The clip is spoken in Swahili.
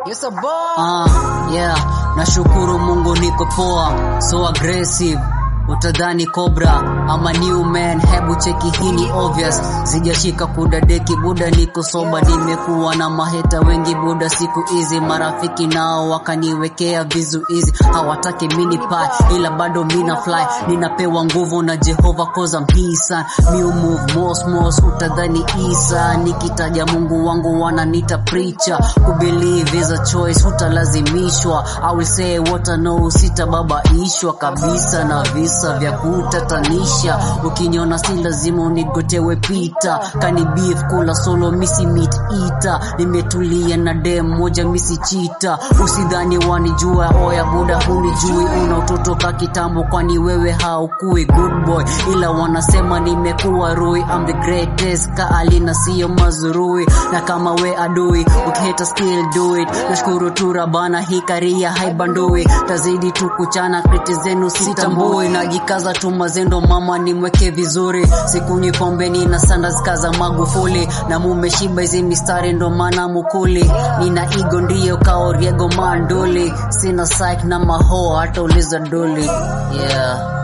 Yes, a boy. Ah, yeah, nashukuru Mungu niko poa, so aggressive utadhani cobra ama new man, hebu cheki hii ni obvious, sijashika kudadeki buda, niko soba, nimekuwa na maheta wengi buda, siku hizi marafiki nao wakaniwekea vizuizi, hawataki mini pie, ila bado mina fly, ninapewa nguvu na Jehova cause I'm his son, new move mos mos, utadhani Isa, nikitaja Mungu wangu wananita preacher, kubelieve is a choice, hutalazimishwa, I will say what I know, sitababaishwa kabisa na visa vya kutatanisha, ukiniona si lazima unigotewe pita, kani beef kula solo misi meat eater, nimetulia na dem moja misi chita, usidhani wanijua, oya buda hunijui, una utoto ka kitambo, kwani wewe haukui good boy, ila wanasema nimekuwa rui, I'm the greatest, ka alina sio mazurui, na kama we adui, ukiheta still do it, nashukuru tu rabana, hii karia haibandui, tazidi tu kuchana, kriti zenu sitambui, najikaza tu mazendo, mama nimweke vizuri, sikunywi pombe, nina sandals kaza Magufuli, na mumeshiba hizi mistari, ndo maana mukuli, nina igo ndiyo kaoriego manduli, sina psych na maho, hata uliza duli, yeah